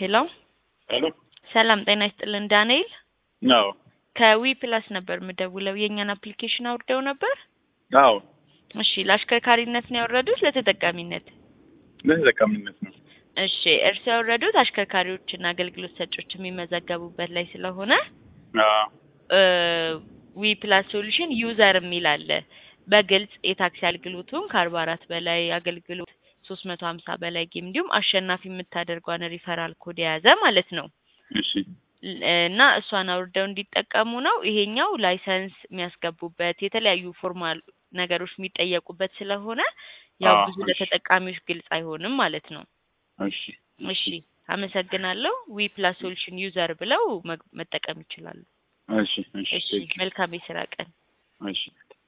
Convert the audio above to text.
ሄሎ ሄሎ ሰላም ጤና ይስጥልን ዳንኤል አዎ ከዊ ፕላስ ነበር የምደውለው የእኛን አፕሊኬሽን አውርደው ነበር አዎ እሺ ለአሽከርካሪነት ነው ያወረዱት ለተጠቃሚነት ለተጠቃሚነት ነው እሺ እርስ ያወረዱት አሽከርካሪዎችና አገልግሎት ሰጮች የሚመዘገቡበት ላይ ስለሆነ አዎ ዊ ፕላስ ሶሉሽን ዩዘር የሚል አለ በግልጽ የታክሲ አገልግሎቱን ከአርባ አራት በላይ አገልግሎት ሶስት መቶ ሀምሳ በላይ ጌም እንዲሁም አሸናፊ የምታደርጓን ሪፈራል ኮድ የያዘ ማለት ነው እሺ እና እሷን አውርደው እንዲጠቀሙ ነው። ይሄኛው ላይሰንስ የሚያስገቡበት የተለያዩ ፎርማል ነገሮች የሚጠየቁበት ስለሆነ ያው አዎ፣ ብዙ እሺ። ለተጠቃሚዎች ግልጽ አይሆንም ማለት ነው። እሺ እሺ አመሰግናለሁ። ዊ ፕላስ ሶሉሽን ዩዘር ብለው መግ- መጠቀም ይችላሉ። እሺ እሺ እሺ ቴንክ ዩ። መልካም የስራ ቀን። እሺ